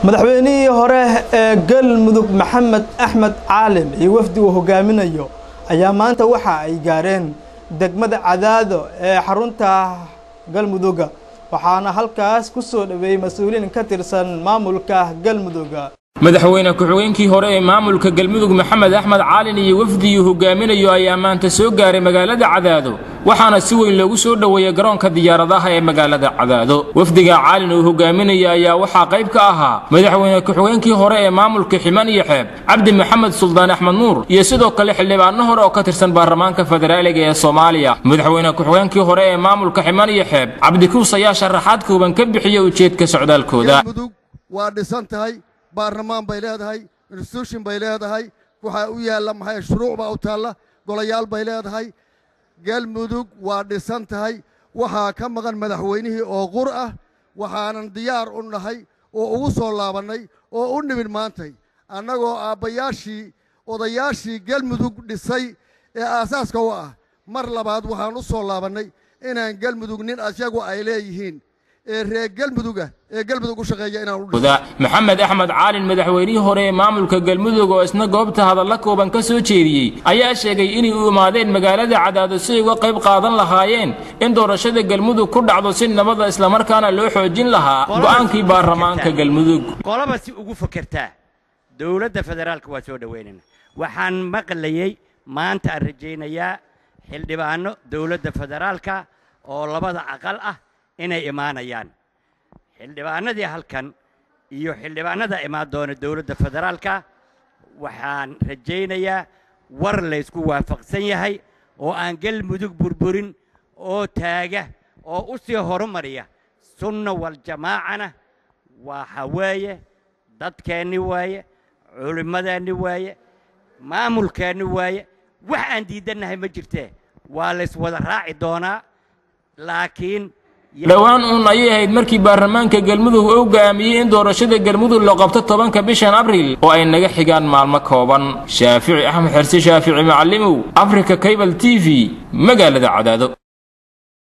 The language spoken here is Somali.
madaxweynihii hore ee galmudug maxamed axmed caalim iyo wafdi uu hogaaminayo ayaa maanta waxa ay gaareen degmada cadaado ee xarunta galmuduga waxaana halkaas ku soo dhoweeyey mas-uuliyiin ka tirsan maamulka galmuduga madaxweyne ku-xigeenkii hore ee maamulka galmudug maxamed axmed caalin iyo wafdigii hogaaminayo ayaa maanta soo gaaray magaalada cadaado waxaana si weyn loogu soo dhoweeyey garoonka diyaaradaha ee magaalada cadaado wafdiga caalin uu hogaaminaya ayaa waxaa qayb ka ahaa madaxweyne ku-xigeenkii hore ee maamulka ximan iyo xeeb cabdi maxamed suldaan axmed nuur iyo sidoo kale xildhibaano hore oo ka tirsan baarlamaanka federaaliga ee soomaaliya madaxweyne ku-xigeenkii hore ee maamulka ximan iyo xeeb cabdikuus ayaa sharaxaad kooban ka bixiyey ujeedka socdaalkooda waa dhisan tahay baarlamaan bay leedahay institution bay leedahay waxaa u yaalla maxay shuruuc baa u taalla golayaal bay leedahay galmudug waa dhisan tahay waxaa ka maqan madaxweynihii oo qur ah waxaanan diyaar u nahay oo ugu soo laabannay oo u nimid maantay annagoo aabbayaashii odayaashii galmudug dhisay ee aasaaska u ah mar labaad waxaan u soo laabannay inaan galmudug nin asyagu ay leeyihiin ee reer galmuduga ee galmudug u shaqeeya inaan u maxamed axmed caalin madaxweynihii hore ee maamulka galmudug oo isna goobta hadalla kooban ka soo jeediyey ayaa sheegay inay u imaadeen magaalada cadaado si ay uga qayb qaadan lahaayeen in doorashada galmudug ku dhacdo si nabada islamarkaana loo xoojin lahaa go'aankii baarlamaanka galmudug qolaba si ugu fakertaa dowladda federaalka waa soo dhoweynayna waxaan maqlayey maanta aan rajaynayaa xildhibaano dowladda federaalka oo labada aqal ah inay imaanayaan xildhibaanadii halkan iyo xildhibaanada imaan doona dowladda federaalka waxaan rajaynayaa war laysku waafaqsan yahay oo aan galmudug burburin oo taaga oo u sii horumariya sunna waljamaacana waxa weeye dadkeenni waaye culimmadeenni waaye maamulkeenni waaye wax aan diidannahay ma jirtee waa layswada raaci doonaa laakiin dhowaan uun ayay ahayd markii baarlamaanka galmudug uu go'aamiyey in doorashada galmudug loo qabto tobanka bishan abriil oo ay naga xigaan maalmo kooban shaafici axmed xerse shaafici macallimow africa cable t v magaalada cadaado